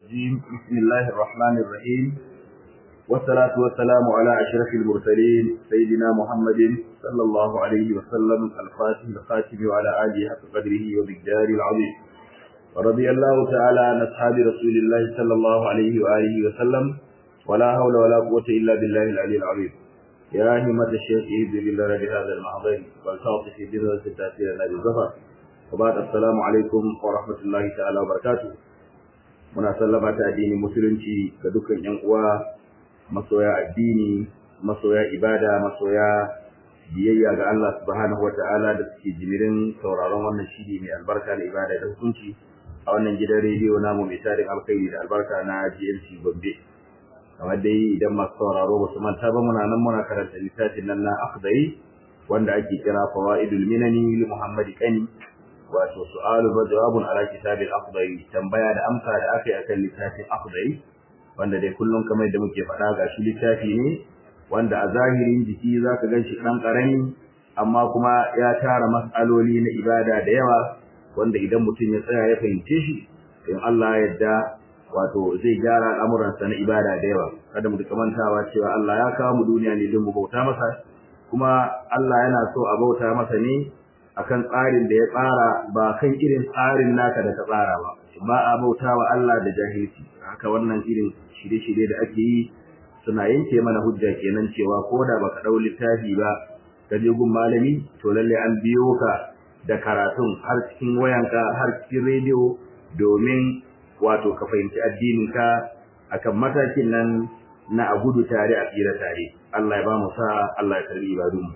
الرجيم بسم الله الرحمن الرحيم والصلاة والسلام على أشرف المرسلين سيدنا محمد صلى الله عليه وسلم الفاتح الخاتم وعلى آله حق قدره ومقداره العظيم ورضي الله تعالى عن أصحاب رسول الله صلى الله عليه وآله وسلم ولا حول ولا قوة إلا بالله العلي العظيم يا همة الشيخ إذن بالله بهذا المعظم والتعطي في جنة التأثير الذي ظهر وبعد السلام عليكم ورحمة الله تعالى وبركاته muna sallama ta addinin musulunci ga dukkan yan uwa masoya addini masoya ibada masoya biyayya ga Allah subhanahu wata'ala da suke jimirin sauraron wannan shiri mai albarka da ibada da hukunci a wannan gidan rediyo namu mai tarin alkhairi da albarka na GLC Gombe kamar dai idan masu sauraro ba su manta ba muna nan muna karanta littafin nan na akhdari wanda ake kira fawaidul minani li Muhammad Kani wato su'alu wa jawabun ala kitabil akhdari tambaya da amsa da aka yi akan littafin akhdari wanda dai kullum kamar da muke faɗa ga shi littafi ne wanda a zahirin jiki zaka ganshi dan karami amma kuma ya tara mas'aloli na ibada da yawa wanda idan mutum ya tsaya ya fahimce shi in Allah ya yarda wato zai gyara al'amuransa na ibada da yawa kada mu mantawa cewa Allah ya kawo mu duniya ne don mu bauta masa kuma Allah yana so a bauta masa ne akan tsarin da ya tsara ba kan irin tsarin naka da ka tsara ba ba a bauta wa Allah da jahilci haka wannan irin shirye-shirye da ake yi suna yanke mana hujja kenan cewa ko da baka dau littafi ba ka je gun malami to lalle an biyo ka da karatun har cikin wayanka har cikin rediyo domin wato ka fahimci addinin ka akan matakin nan na a gudu tare a tsira tare Allah ya ba mu sa Allah ya karbi ibadunmu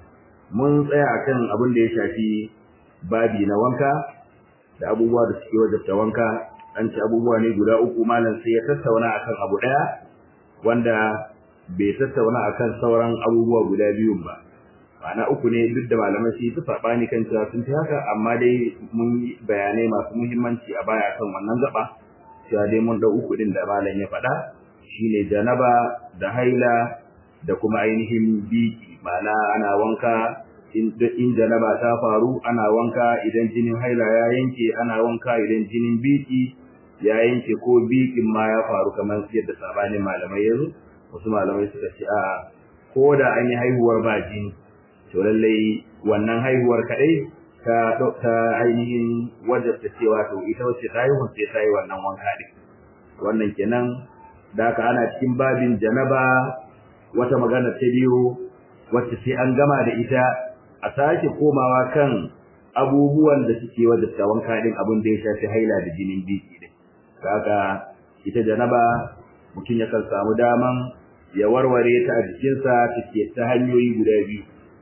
mun tsaya akan abin da ya shafi babi na wanka da abubuwa da suke wajabta wanka an ci abubuwa ne guda uku malam sai ya tattauna akan abu daya wanda bai tattauna akan sauran abubuwa guda biyun ba ma'ana uku ne duk da malamai su yi su saɓani kan cewa sun fi haka amma dai mun yi bayanai masu muhimmanci a baya kan wannan gaba cewa dai mun ɗau uku ɗin da malam ya faɗa shine janaba da haila da kuma ainihin biki ma'ana ana wanka in janaba ta faru ana wanka idan jinin haila ya yanke ana wanka idan jinin biki ya yanke ko bikin ma ya faru kamar yadda sabanin malamai yanzu wasu malamai suka ce a ko da an yi haihuwar ba jini to lallai wannan haihuwar kadai ta ta ainihin wajabta cewa to ita wacce ta haihu sai ta yi wannan wanka din wannan kenan da haka ana cikin babin janaba wata magana ta biyu wacce sai an gama da ita a sake komawa kan abubuwan da suke wajabta wanka din abin da ya shafi haila da jinin biki din kaga ita janaba mutum ya kan samu daman ya warware ta a jikinsa take ta hanyoyi guda biyu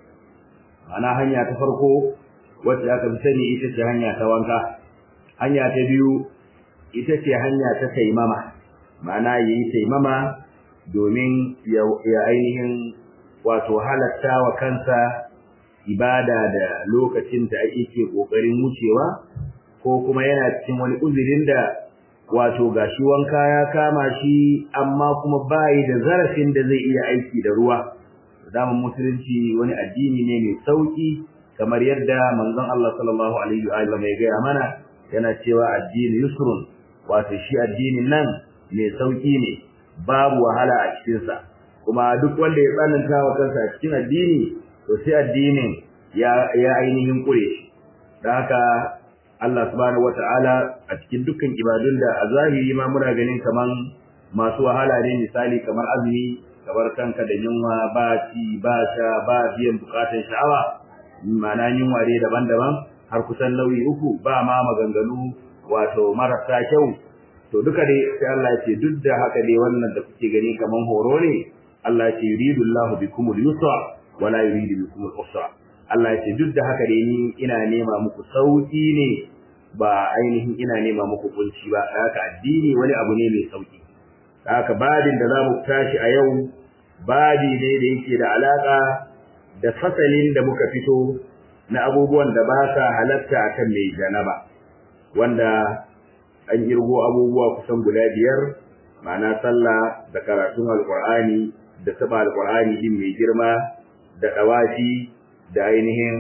ana hanya ta farko wacce aka fi sani ita ce hanya ta wanka hanya ta biyu ita ce hanya ta taimama ma'ana yayi taimama domin ya ainihin wato halatta wa kansa ibada da lokacin da ake ke kokarin wucewa ko kuma yana cikin wani uzurin da wato gashi wanka ya kama shi amma kuma bai da zarafin da zai iya aiki da ruwa zaman musulunci wani addini ne mai sauki kamar yadda manzon Allah sallallahu alaihi wa sallam ya gaya mana yana cewa addini yusrun wato shi addinin nan mai sauki ne babu wahala a cikinsa kuma duk wanda ya tsananta wa kansa a cikin addini to sai addinin ya ya ainihin kure shi dan haka Allah subhanahu wataala a cikin dukkan ibadun da a zahiri ma muna ganin kaman masu wahala ne misali kamar azumi kamar kanka da yunwa ba ci ba sha ba biyan bukatun sha'awa ma'ana yunwa dai daban-daban har kusan nauyi uku ba ma maganganu wato marasa kyau to duka dai sai Allah ya ce duk da haka dai wannan da kuke gani kaman horo ne Allah ya ce yuridu Allahu bikumul yusra wala yuridu bikumul usra Allah ya ce duk da haka dai ni ina nema muku sauki ne ba ainihin ina nema muku kunci ba haka addini wani abu ne mai sauki haka babin da zamu tashi a yau babi ne da yake da alaka da fasalin da muka fito na abubuwan da ba sa halatta akan mai janaba wanda an kirgo abubuwa kusan guda biyar ma'ana sallah da karatun alqur'ani da saba alqur'ani din mai girma da dawafi da ainihin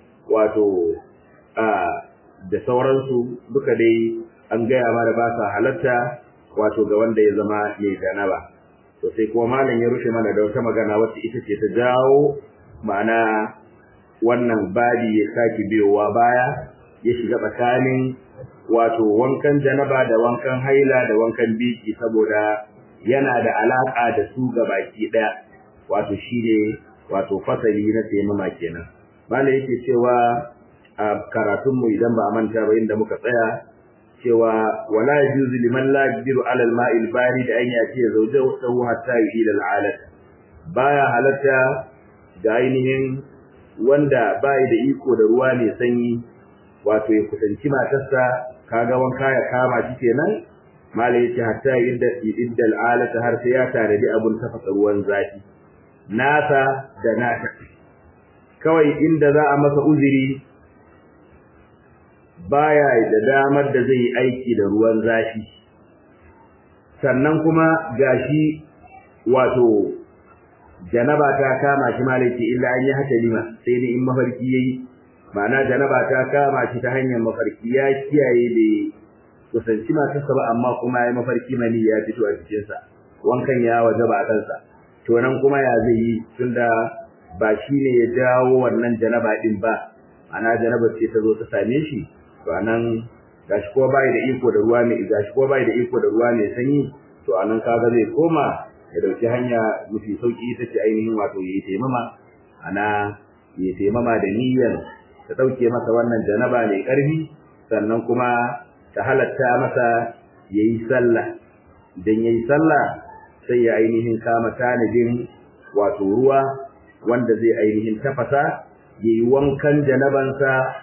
wato a da sauransu duka dai an gaya mana ba sa halatta wato ga wanda ya zama mai janaba to sai kuma malam ya rushe mana da wata magana wacce ita ce ta jawo ma'ana wannan babi ya sake biyowa baya ya shiga tsakanin wato wankan janaba da wankan haila da wankan biki saboda yana da alaka da su ga baki daya wato shine wato fasali na taimama kenan malam yake cewa a karatunmu idan ba a manta ba inda muka tsaya cewa wala yajuzu liman la yaqdiru ala al-ma'il barid an yati zawjahu hatta yuhila al-alat baya halatta ga ainihin wanda bai da iko da ruwa mai sanyi wato ya kusanci matarsa kaga wanka ya kama shi kenan malai yace hatta idda idda al-alat har sai ya tare da abun tafasa ruwan zafi nasa da nata kawai inda za a masa uzuri baya da damar da zai yi aiki da ruwan zafi sannan kuma gashi wato janaba ta kama shi malaki illa an yi haka lima sai dai in mafarki yayi ma'ana janaba ta kama shi ta hanyar mafarki ya kiyaye da kusanci matarsa ba amma kuma ya mafarki mani ya fito a cikinsa wankan ya waje ba a kansa to nan kuma ya zai yi tunda ba shi ne ya jawo wannan janaba din ba ana janaba ce ta zo ta same shi to anan gashi ko bai da iko da ruwa mai gashi ko bai da iko da ruwa mai sanyi to anan kaga zai koma ya dauki hanya mafi sauki ita ce ainihin wato yayi taimama ana yayi taimama da niyyar ta dauke masa wannan janaba mai karfi sannan kuma ta halatta masa yayi sallah idan yayi sallah sai ya ainihin kama tanadin wato ruwa wanda zai ainihin tafasa yayi wankan janabansa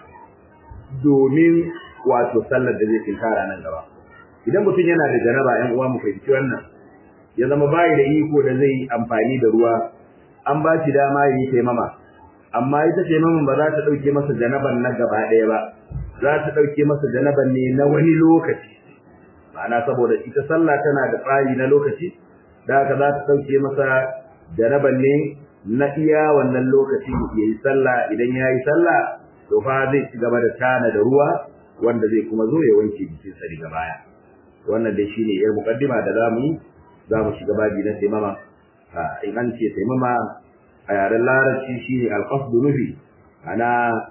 domin wato sallar da zai tinkara nan gaba idan mutum yana da janaba 'yan uwa mu fahimci wannan ya zama bai da iko da zai amfani da ruwa an ba shi dama yi taimama amma ita taimaman ba za ta dauke masa janaban na gaba ɗaya ba za ta dauke masa janaban ne na wani lokaci ma'ana saboda ita sallah tana da tsari na lokaci da haka za ta dauke masa janaban ne na iya wannan lokaci yayi sallah idan yayi sallah to fa zai ci gaba da tana da ruwa wanda zai kuma zo ya wanke jikinsa daga baya wannan dai shine yar mukaddima da zamu yi za mu shiga babi na taimama in an ce taimama a yaren larabci shine alqasdu nufi ana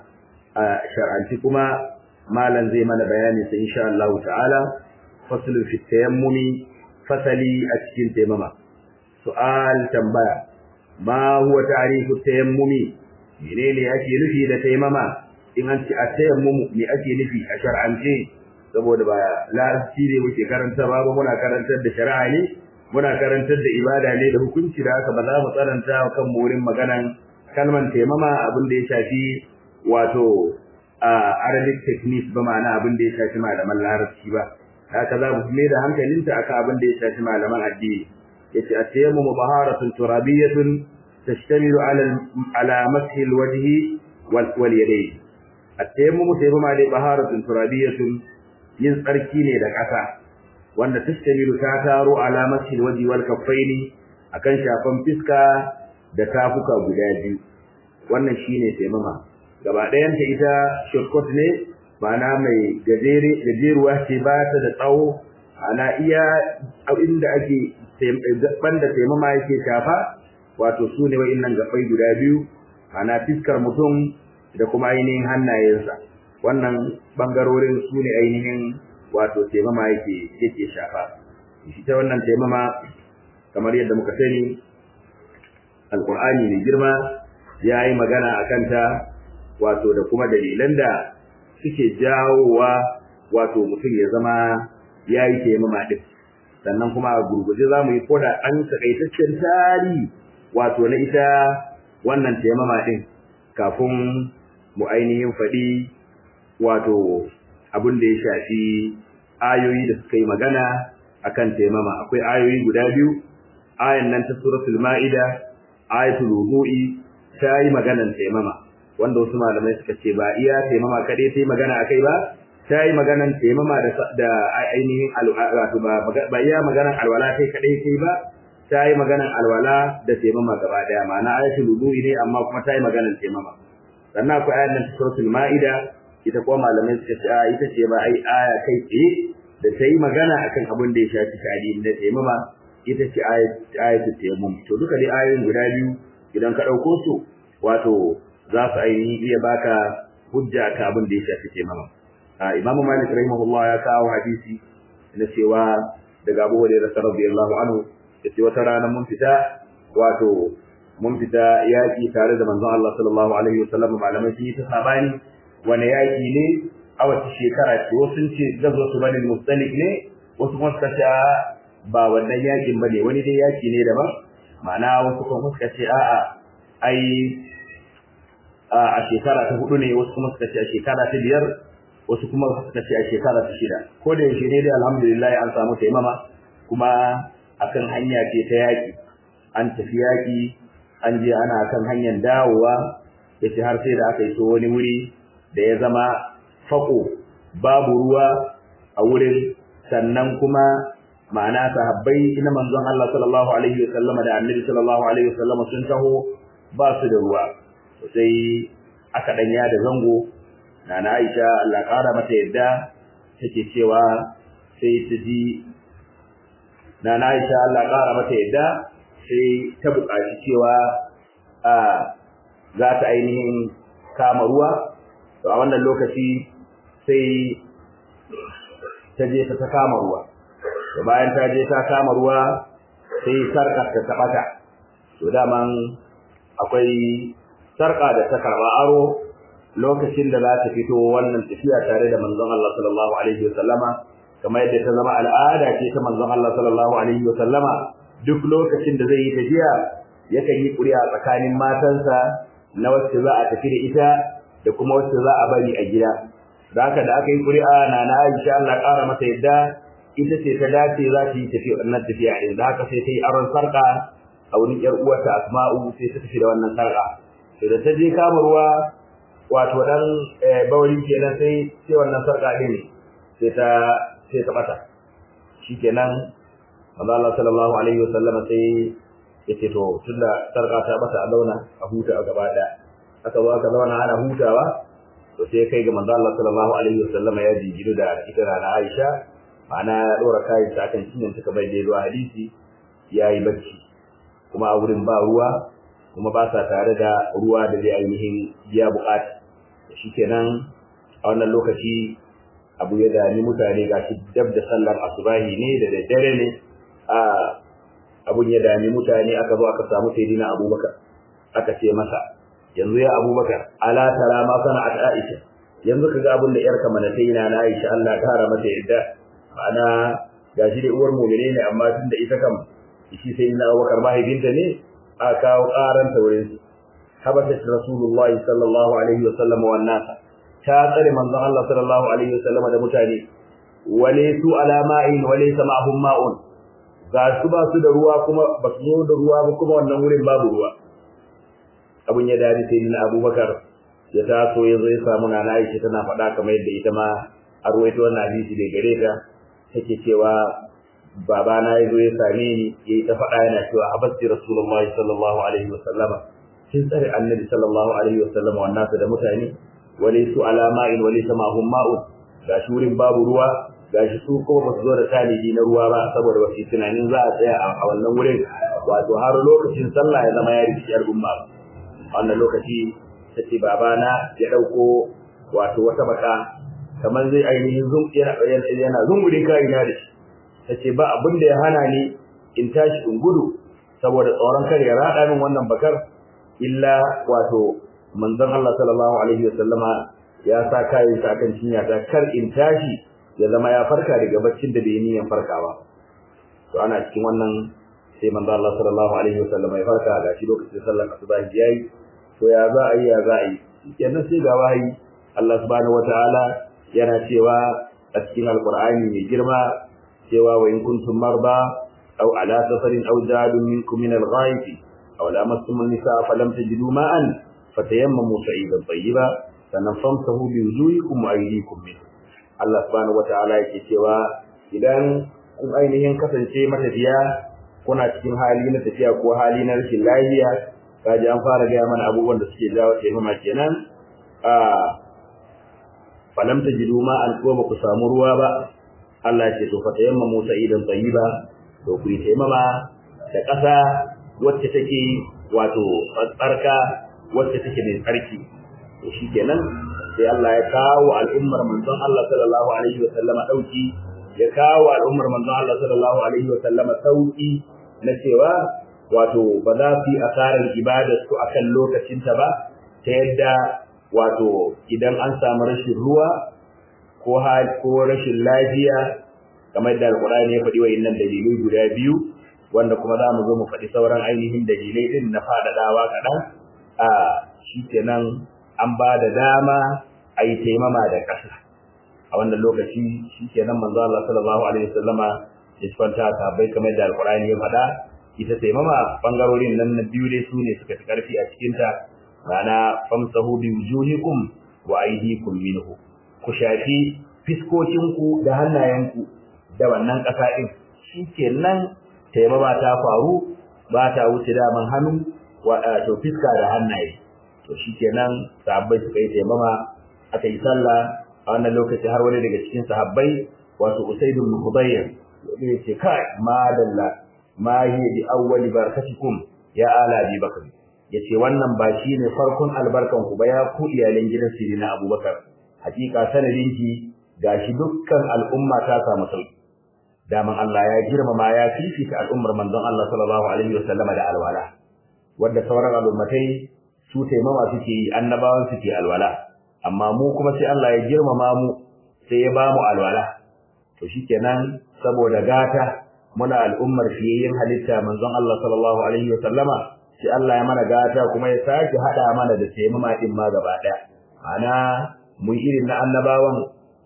shar'anci kuma malam zai mana bayani sai insha Allah ta'ala faslu fi tayammumi fasali a cikin taimama su'al tambaya ma huwa ta'rifu tayammumi menene ake nufi da taimama in an ce a tayammumu me ake nufi a shar'ance saboda ba larabci ne muke karanta ba muna karantar da shari'a ne muna karantar da ibada ne da hukunci da haka ba za mu tsananta kan wurin maganan kalman taimama abin da ya shafi wato a arabic techniques ba ma'ana abin da ya shafi malaman larabci ba haka za mu mai da hankalinta akan abin da ya shafi malaman addini yace at-tayammumu baharatun turabiyyatun tashtamilu ala ala mashi al-wajhi wal yadayn at-tayammumu tayammuma dai baharatun turabiyyatun yin tsarki ne da ƙasa wanda tashtamilu ta taro alamatin waji wal kaffaini akan shafan fiska da tafuka guda biyu wannan shine taimama gaba ɗayan ta ita shortcut ne ma'ana mai gajere gajeruwa ce ba ta da tsawo ana iya inda ake banda taimama yake shafa wato su ne wa'innan gabbai guda biyu ana fiskar mutum da kuma ainihin hannayensa wannan bangarorin su ne ainihin wato taimama yake yake shafa shi ta wannan taimama kamar yadda muka sani alqur'ani mai girma ya yi magana a kanta wato da kuma dalilan da suke jawowa wato mutum ya zama ya yi taimama ɗin sannan kuma a gurguje za mu yi koda an takaitaccen tarihi wato na ita wannan taimama ɗin kafin mu ainihin faɗi wato abin da ya shafi ayoyi da suka yi magana akan taimama akwai ayoyi guda biyu ayan nan ta suratul ma'ida ayatul wudu'i ta yi maganan taimama wanda wasu malamai suka ce ba iya taimama kadai ta yi magana akai ba ta yi maganan taimama da da ainihin wato ba ba iya maganan alwala kai kadai kai ba ta yi maganan alwala da taimama gaba daya ma'ana ayatul wudu'i ne amma kuma ta yi maganan taimama sannan akwai ayan nan ta suratul ma'ida ita kuma malamai suka ce ita ce ba ai aya kai tsaye da ta yi magana akan abin da ya shafi tarihi na taimama ita ce ayatu taimum to duka dai ayoyin guda biyu idan ka ɗauko su wato za su ainihin iya baka hujja ka abin da ya shafi taimama imamu malik rahimahullah ya kawo hadisi na cewa daga abu hurairah radiyallahu anhu yace wata rana mun fita wato mun fita yaki tare da manzon Allah sallallahu alaihi wasallam malamai sun yi ta sabani wani yaki ne a wace shekara ce wasu sun ce gazo su bani mustalik ne wasu kuma suka ce ba wannan yakin bane wani dai yaki ne daban ma'ana wasu kuma suka ce a'a ai a shekara ta hudu ne wasu kuma suka ce a shekara ta biyar wasu kuma suka ce a shekara ta shida ko da yaushe ne dai alhamdulillah an samu taimama kuma akan hanya ce ta yaki an tafi yaki an je ana kan hanyar dawowa yace har sai da aka iso wani wuri da ya zama fako babu ruwa a wurin sannan kuma ma'ana sahabbai na manzon Allah sallallahu alaihi wa sallama da annabi sallallahu alaihi wa sallama sun taho ba su da ruwa sai aka danya da zango nana Aisha Allah kara mata yadda take cewa sai ta ji nana Aisha Allah kara mata yadda sai ta buƙaci cewa a za ta ainihin kama ruwa to a wannan lokaci sai ta je ta kama ruwa to bayan ta je ta kama ruwa sai sarkar ta tabata to daman akwai sarka da ta karba aro lokacin da za ta fito wannan tafiya tare da manzon Allah sallallahu alaihi wasallama kamar yadda ta zama al'ada ce ta manzon Allah sallallahu alaihi wasallama duk lokacin da zai yi tafiya yakan yi ƙuri'a tsakanin matansa na wacce za a tafi da ita da kuma wacce za a bari a gida da haka da aka yi ƙuri'a na na Aisha Allah ƙara mata yadda ita ce ta dace za ta yi tafiya wannan tafiya din da haka sai ta yi aron sarƙa a wurin ƴar uwarta Asma'u sai ta tafi da wannan sarƙa to da ta je kama ruwa wato dan bawali kenan sai sai wannan sarƙa din sai ta sai ta bata shikenan manzo Allah sallallahu alaihi wasallam sai yace to tunda sarƙa ta bata a zauna a huta a gaba daya aka zo aka zauna ana hutawa to sai kai ga manzo Allah sallallahu alaihi wasallam ya jigiru da ita na Aisha ma'ana ya dora kayan ta kan cinyan ta kamar da zuwa hadisi yayi bacci kuma a wurin ba ruwa kuma ba sa tare da ruwa da zai ainihin biya bukata shikenan a wannan lokaci abu ya dami mutane gashi dab da sallar asubahi ne da daddare ne a abun ya dami mutane aka zo aka samu sayyidina Abubakar aka ce masa yanzu ya Abubakar ala tara ma sana'at Aisha yanzu kaga abun da yarka mana sai na Aisha Allah ta hara mata yadda ma'ana gashi da uwar mu'mine ne amma tunda ita kam shi sai na Abubakar mahaifinta ne a kawo karan ta wurin su habata Rasulullah sallallahu alaihi wa sallam wa nasa ta tsare manzon Allah sallallahu alaihi wa sallam da mutane wale su ala ma'in wale sama'hum ma'un ga su ba su da ruwa kuma ba su zo da ruwa ba kuma wannan wurin babu ruwa abun ya dadi sai na Abubakar ya taso ya zo ya samu nana Aisha tana faɗa kamar yadda ita ma a ruwaito wannan hadisi da gare ta take cewa babana ya zo ya same ni yayi ta faɗa yana cewa habasti rasulullahi sallallahu alaihi wa sallama kin tsare annabi sallallahu alaihi wa sallama wannan da mutane wale su alama in wale sama hum ma'un ga wurin babu ruwa gashi su kuma ba su zo da talibi na ruwa ba saboda ba su tunanin za a tsaya a wannan wurin wato har lokacin sallah ya zama ya rikici al'umma a wannan lokaci ta ce babana ya ɗauko wato wata baka kamar zai ainihin yana zungure kayina da shi ta ce ba abin da ya hana ni in tashi in gudu saboda tsoron kar ya raɗa min wannan bakar illa wato manzon Allah sallallahu alaihi wasallama ya sa kayan sa kan cinya ta kar in tashi ya zama ya farka daga baccin da bai niyan farkawa to ana cikin wannan sai manzo Allah sallallahu alaihi wasallam ya farka ga shi lokacin sallar asuba yayi to ya za a yi ya za a yi kenan sai ga wahayi Allah subhanahu wataala yana cewa a cikin alqur'ani mai girma cewa wa in kuntum marba aw ala safarin aw jadun minkum min al-ghaib aw lamastum an-nisaa falam tajidu ma'an fatayammamu sa'idan tayyiba sannan famsahu bi wujuhikum wa aydikum minhu Allah subhanahu wataala yake cewa idan kun ainihin kasance matafiya kuna cikin hali na tafiya ko hali na rashin lafiya kaji an fara gaya mana abubuwan da suke jawo taimama kenan a falam tajidu ma an ko ku samu ruwa ba Allah ce to fata yamma Musa idan tayyiba to ku yi taimama da ƙasa wacce take wato tsarka wacce take mai tsarki to shikenan sai Allah ya kawo al'ummar manzon Allah sallallahu alaihi wa sallama dauki ya kawo al'ummar manzon Allah sallallahu alaihi wa sallama sauki na cewa wato ba za su yi asarar ibadar su akan lokacinta ba ta yadda wato idan an samu rashin ruwa ko ko rashin lafiya kamar da alkurani ya faɗi wa'innan dalilai guda biyu wanda kuma za mu zo mu faɗi sauran ainihin dalilai din na faɗaɗawa kaɗan a shi kenan an ba da dama a yi taimama da ƙasa a wannan lokaci shi kenan manzo Allah sallallahu alaihi wasallama ya kwanta sahabbai kamar da alkurani ya faɗa ita taimama bangarorin nan na biyu dai su ne suka fi ƙarfi a cikinta ma'ana famsahu bi wujuhikum wa aydikum minhu ku shafi fiskokinku da hannayenku da wannan ƙasa ɗin shi kenan taimama ta faru ba ta wuce daman hannu to fiska da hannaye to shi kenan sahabbai suka yi taimama aka yi sallah a wannan lokaci har wani daga cikin sahabbai wato usaid ibn hudayr ya ce kai madalla ma hiya bi awwali barakatikum ya ala bi bakr yace wannan ba shine farkon albarkan ku ba ya ku iyalan gidan sirina abubakar hakika sanadinki gashi dukkan al'umma ta samu sauki daman Allah ya girmama ya fifita al'ummar manzon Allah sallallahu alaihi wasallama da alwala wanda sauran al'ummatai su taimama suke yi annabawan suke alwala amma mu kuma sai Allah ya girmama mu sai ya bamu alwala to shikenan saboda gata muna al'ummar fiyayyen halitta manzon Allah sallallahu alaihi wasallama sai Allah ya mana gata kuma ya sake hada mana da taimama din ma gaba daya ana mu irin na annabawan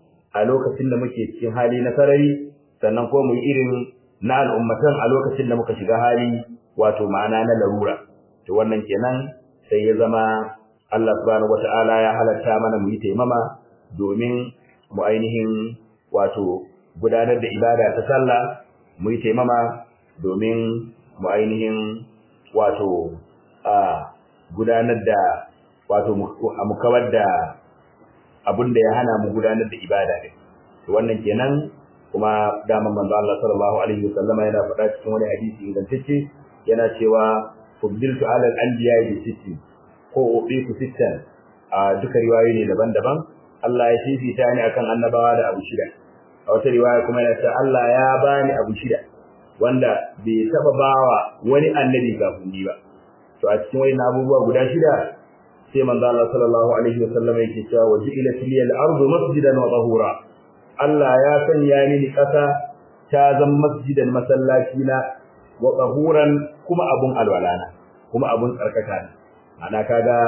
a lokacin da muke cikin hali na sarari sannan ko mu irin na al'ummatan a lokacin da muka shiga hali wato ma'ana na larura to wannan kenan sai ya zama Allah subhanahu wata'ala ya halatta mana mu yi taimama domin mu ainihin wato gudanar da ibada ta sallah mu yi taimama domin mu ainihin wato a gudanar da wato mu kawar da abin da ya hana mu gudanar da ibada din to wannan kenan kuma daman manzo Allah sallallahu alaihi wasallam yana faɗa cikin wani hadisi ingantacce yana cewa fuddiltu ala al-anbiya bi sitti ko ubiku sittan a duka riwayoyi ne daban-daban Allah ya fifita ni akan annabawa da abu shida a wata riwaya kuma yana cewa Allah ya bani abu shida wanda bai taba bawa wani annabi kafin ni ba to a cikin wani abubuwa guda shida sai manzo Allah sallallahu alaihi wasallam yake cewa wajilat liyal ardu masjidan wa tahura Allah ya sanya mini ƙasa ta zama masjidan masallaci na wa tahuran kuma abun alwalana kuma abun tsarkaka ne ana kaga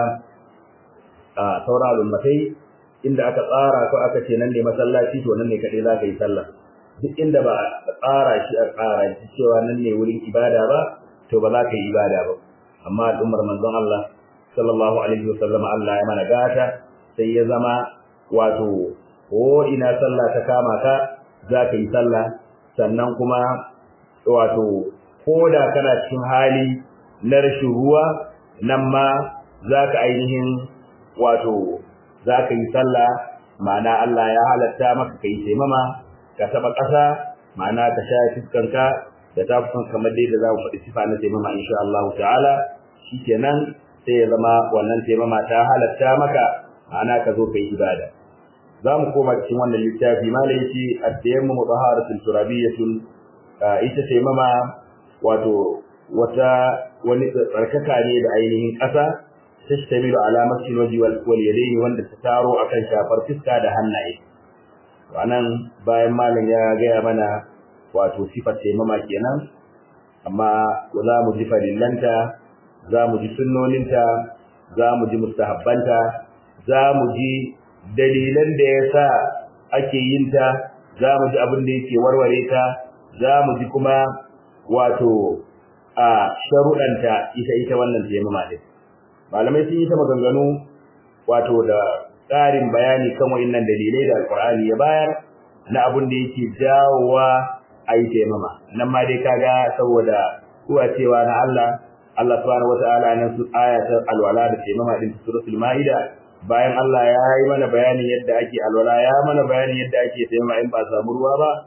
a saura al'ummatai inda aka tsara ko aka ce nan ne masallaci to nan ne kaɗai za ka yi sallah duk inda ba a tsara shi a tsara shi cewa nan ne wurin ibada ba to ba za ka yi ibada ba amma al'ummar manzon Allah sallallahu alaihi wasallam Allah ya mana gata sai ya zama wato ko ina sallah ta kama ka za ka yi sallah sannan kuma wato ko da kana cikin hali na rashin ruwa nan ma za ka ainihin wato za ka yi sallah ma'ana Allah ya halatta maka ka yi taimama ka taɓa ƙasa ma'ana ka sha fuskanka da tafukan kamar dai da za mu faɗi sifa na taimama insha Allah ta'ala shikenan sai ya zama wannan taimama ta halatta maka ma'ana ka zo ka yi ibada za mu koma cikin wannan littafi malai yace at-tayammum taharatun turabiyyatun ita taimama wato wata wani tsarkaka ne da ainihin ƙasa tashtamilu ala masjid waji wal yadaini wanda ta taro akan shafar fiska da hannaye wannan bayan malam ya gaya mana wato sifar taimama kenan amma za mu ji farillanta za mu ji sunnoninta za mu ji mustahabbanta za mu ji dalilan da ya sa ake yin ta za mu ji abin da yake warware ta za mu ji kuma wato a sharuɗanta ita ita wannan taimama din malamai sun yi ta maganganu wato da ƙarin bayani kan wa'innan dalilai da alƙur'ani ya bayar na abin da yake jawowa a yi taimama nan ma dai kaga saboda kuwa cewa na Allah Allah subhanahu wata'ala nan su ayatul alwala da taimama din suratul maida bayan Allah ya yi mana bayanin yadda ake alwala ya mana bayanin yadda ake taimama in ba samu ruwa ba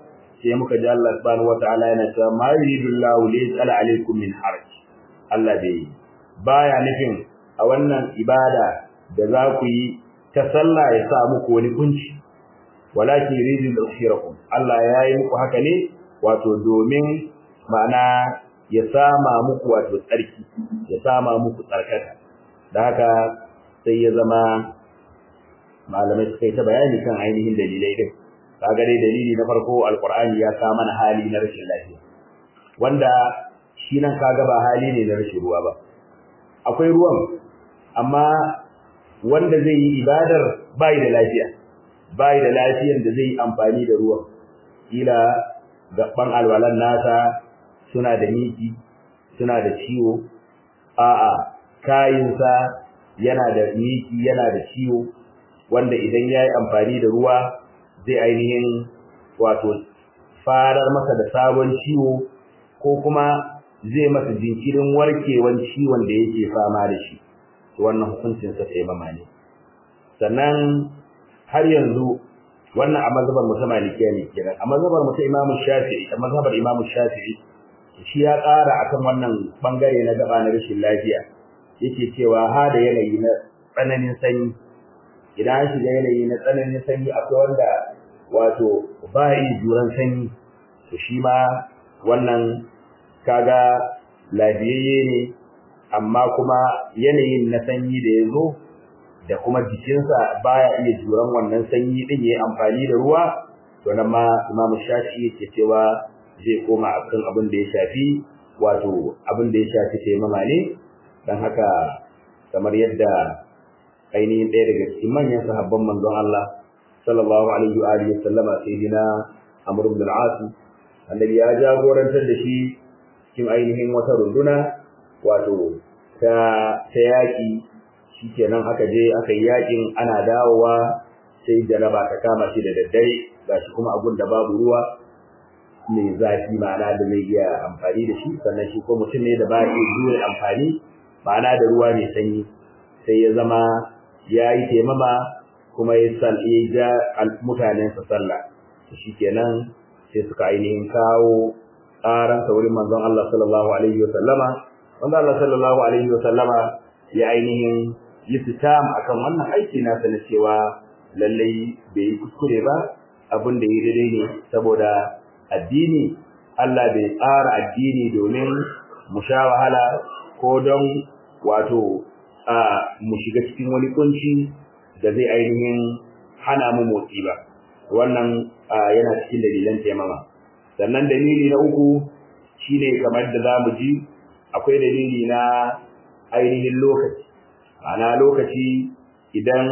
sai muka ji Allah subhanahu wataala yana cewa ma yuridullahu li yaj'ala alaykum min haraj Allah bai baya nufin a wannan ibada da za ku yi ta sallah ya sa muku wani kunci walakin yuridu al-khirakum Allah ya yi muku haka ne wato domin ma'ana ya sama muku wato tsarki ya sama muku tsarkaka da haka sai ya zama malamai suka yi ta bayani kan ainihin dalilai din kaga dai dalili na farko alqur'ani ya sa mana hali na rashin lafiya wanda shi nan kaga ba hali ne na rashin ruwa ba akwai ruwan amma wanda zai yi ibadar bai da lafiya bai da lafiyar da zai amfani da ruwan kila gaban alwalan nasa suna da miki suna da ciwo a'a kayinsa yana da miki yana da ciwo wanda idan yayi amfani da ruwa zai ainihin wato farar masa da sabon ciwo ko kuma zai masa jinkirin warkewan ciwon da yake fama da shi wannan hukuncin sa taimama ne sannan har yanzu wannan a mazhabar mutum malikiya ne kenan a mazhabar mutum imamu shafi'i a mazhabar imamu shafi'i shi ya ƙara akan wannan bangare na gaba na rashin lafiya yake cewa ha da yanayi na tsananin sanyi idan an shiga yanayi na tsananin sanyi akwai wanda wato ba yi juran sanyi to shi ma wannan kaga lafiyayye ne amma kuma yanayin na sanyi da ya zo da kuma jikinsa baya iya juran wannan sanyi din yayi amfani da ruwa to nan ma Imam Shafi'i yake cewa zai koma akan abin da ya shafi wato abin da ya shafi taimama ne dan haka kamar yadda ainihin ɗaya daga cikin manyan sahabban manzon Allah sallallahu alaihi wa alihi sallama sayyidina Amr ibn al-As annabi ya jagorantar da shi cikin ainihin wata runduna wato ta ta yaki shikenan aka je aka yi yakin ana dawowa sai jaraba ta kama shi da daddare gashi kuma abun da babu ruwa mai zafi ma'ana da zai iya amfani da shi sannan shi ko mutum ne da ba iya jure amfani ma'ana da ruwa mai sanyi sai ya zama ya yi taimama kuma ya sal ya ja mutanensa sallah shikenan sai suka ainihin kawo ƙaran wurin manzon Allah sallallahu alaihi wa sallama manzon Allah sallallahu alaihi wa sallama ya ainihin yi fitam akan wannan aiki nasa na cewa lallai bai yi kuskure ba abin da ya daidai ne saboda addini Allah bai tsara addini domin mu sha wahala ko don wato a mu shiga cikin wani kunci da zai ainihin hana mu motsi ba wannan yana cikin dalilan taimama sannan dalili na uku shine kamar da zamu ji akwai dalili na ainihin lokaci ana lokaci idan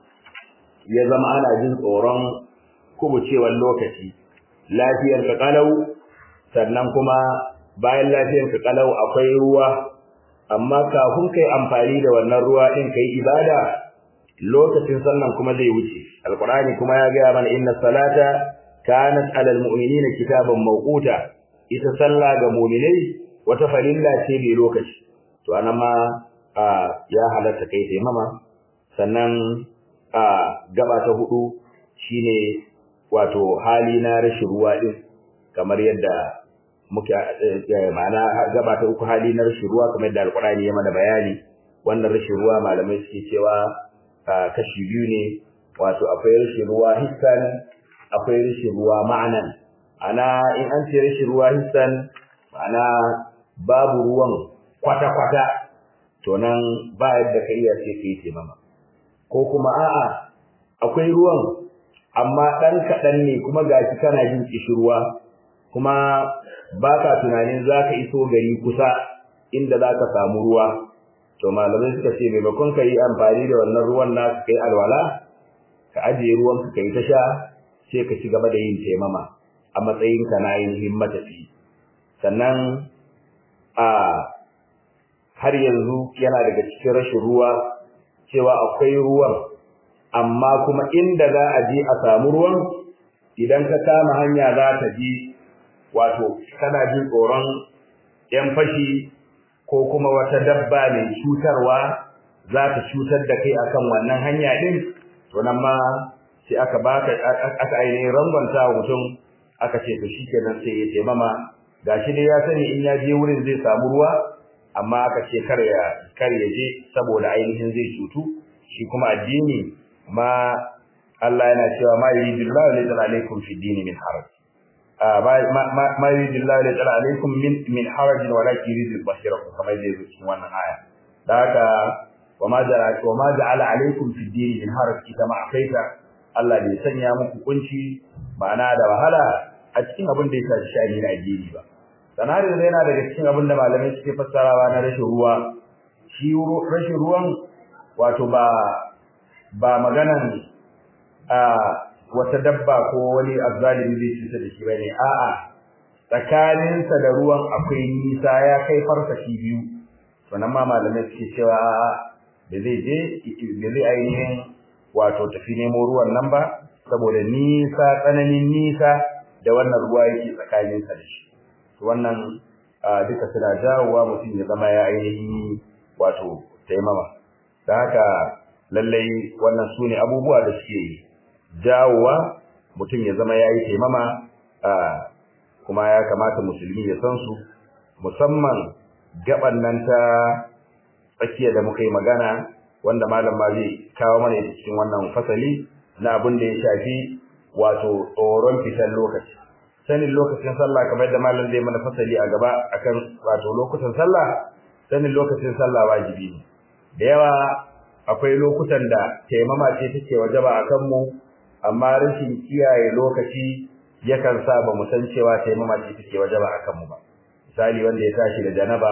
ya zama ana jin tsoron kubucewar lokaci lafiyar ka kalau sannan kuma bayan lafiyar ka kalau akwai ruwa amma kafin kai amfani da wannan ruwa din kai ibada lokacin sallan kuma zai wuce alqur'ani kuma ya ga mana inna salata kanat alal mu'minina kitaban mawquta ita sallah ga mu'minai wata farilla ce mai lokaci to anan ma ya halatta kai taimama sannan a gaba ta hudu shine wato hali na rashin ruwa din kamar yadda muke ma'ana gaba ta uku hali na rashin ruwa kamar yadda alqur'ani ya mana bayani wannan rashin ruwa malamai suke cewa kashi biyu ne wato akwai rashin ruwa hissan akwai rashin ruwa ma'anan ana in an ce rashin ruwa hissan ma'ana babu ruwan kwata-kwata to nan ba yadda ka iya sai ka yi taimama ko kuma a'a akwai ruwan amma ɗan kaɗan ne kuma gashi kana jin kishirwa kuma ba ka tunanin za ka iso gari kusa inda za ka samu ruwa to malamai suka ce maimakon ka yi amfani da wannan ruwan na ka yi alwala ka ajiye ruwan ka yi ta sha sai ka ci gaba da yin taimama a matsayin ka na yin himmatafi sannan a har yanzu yana daga cikin rashin ruwa cewa akwai ruwan amma kuma inda za a je a samu ruwan idan ka kama hanya za ta je wato kana jin tsoron yan fashi ko kuma wata dabba mai cutarwa za ta cutar da kai akan wannan hanya din to nan ma sai aka baka aka ainihin rangwanta wa mutum aka ce to shikenan sai ya taimama gashi dai ya sani in ya je wurin zai samu ruwa amma aka ce kar ya kar ya je saboda ainihin zai cutu shi kuma addini ma Allah yana cewa ma yuridullahu la yaj'al alaykum fi dini min haraj ma yuridullahu la yaj'al alaykum min min haraj walakin yuridu bashirakum kamar da yake cikin wannan aya da haka wa ma ja'ala wa ma ja'ala alaykum fi dini min haraj ita ma akaita Allah bai sanya muku kunci ma'ana da wahala a cikin abin da ya shafi shani na addini ba sanar da yana daga cikin abin da malamai suke fassarawa na rashin ruwa shi rashin ruwan wato ba ba maganan a wata dabba ko wani azzalimi zai cuta da shi bane a'a tsakaninsa da ruwan akwai nisa ya kai farsashi biyu sannan ma malamai suke cewa a'a da zai je da zai ainihin wato tafi nemo ruwan nan ba saboda nisa tsananin nisa da wannan ruwa yake tsakaninsa da shi wannan duka suna jawowa mutum ya zama ya ainihin wato taimama da haka lallai wannan su ne abubuwa da suke jawowa mutum ya zama ya yi taimama kuma ya kamata musulmi ya san su musamman gaban nan ta tsakiya da muka yi magana wanda malam ma zai kawo mana cikin wannan fasali na abin da ya shafi wato tsoron fitar lokaci sanin lokacin sallah kamar da malam zai mana fasali a gaba akan wato lokutan sallah sanin lokacin sallah wajibi ne da yawa akwai lokutan da taimama ce take wajaba akan mu amma rashin kiyaye lokaci yakan sa ba mu san cewa taimama ce take wajaba akan mu ba misali wanda ya tashi da janaba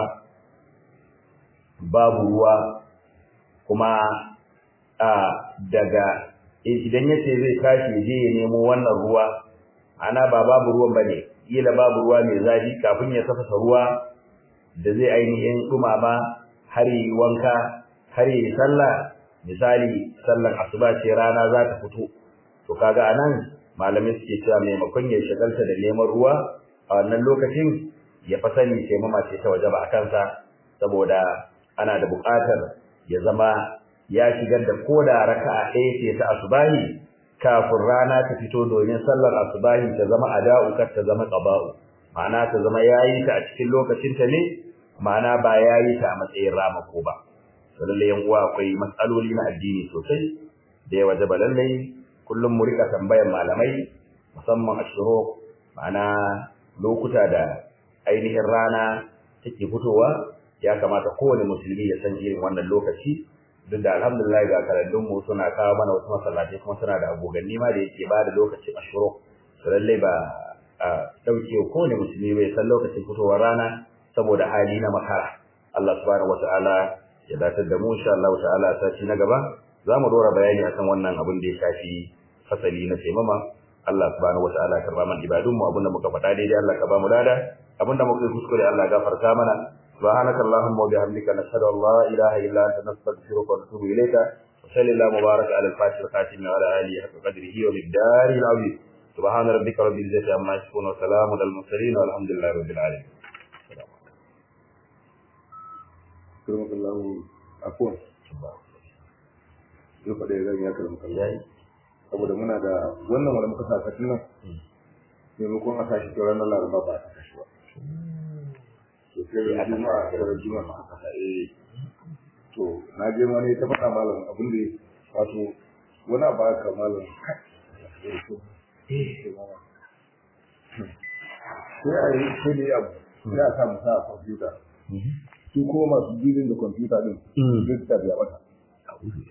babu ruwa kuma a daga idan yace zai tashi je ya nemo wannan ruwa ana ba babu ruwan bane kila babu ruwa mai zafi kafin ya tafasa ruwa da zai ainihin dumama har yi wanka har yi sallah misali sallar asuba ce rana za ta fito to kaga anan malamai suke cewa maimakon ya shagalta da neman ruwa a wannan lokacin ya fa sani taimama ce ta wajaba a kansa saboda ana da buƙatar ya zama ya shigar da koda raka'a ɗaya ce ta asubahi kafin rana ta fito domin sallar asubahi ta zama ada'u kar ta zama qaba'u ma'ana ta zama yayi ta a cikin lokacin ta ne ma'ana ba yayi ta a matsayin ramako ba lalle yan uwa akwai matsaloli na addini sosai da ya wajaba lalle kullum mu rika tambayar malamai musamman ashuro ma'ana lokuta da ainihin rana take fitowa ya kamata kowane musulmi ya san irin wannan lokaci duk da alhamdulillah ga karandun mu suna kawo mana wasu masallatai kuma suna da aboganni ma da yake ba da lokacin ashuro to lalle ba a dauke kowane musulmi bai san lokacin fitowar rana saboda hali na makara Allah subhanahu wataala ya datar da mu insha Allah ta'ala sati na gaba za mu dora bayani akan wannan abin da ya shafi fasali na taimama Allah subhanahu wataala karba man ibadun mu abinda muka faɗa daidai Allah ka ba mu dada abinda muka yi kuskure Allah gafarta mana subhanaka allahumma wa bihamdika nashhadu an la ilaha illa anta nastaghfiruka wa natubu ilayka wa sallallahu mubarak ala al-fatih al-khatim wa ala alihi haqqa qadrihi wa bid-dari al-azim subhana rabbika rabbil izzati amma yasifun wa salamun al mursalin walhamdulillahi rabbil alamin Allahu afwan yau faɗa zan ya karɓi kallon saboda muna da wannan wanda muka sa katin nan maimakon a tashi ta ranar laraba ba ta tashi ba to sai ran juma'a da ran juma'a aka sa eh to na je ma ne ta faɗa malam abin da wato wani abu aka malam sai a yi sai da yi abu sai a sa mu sa a kwamfuta su kuma masu jirgin da kwamfuta din zai ta biya mata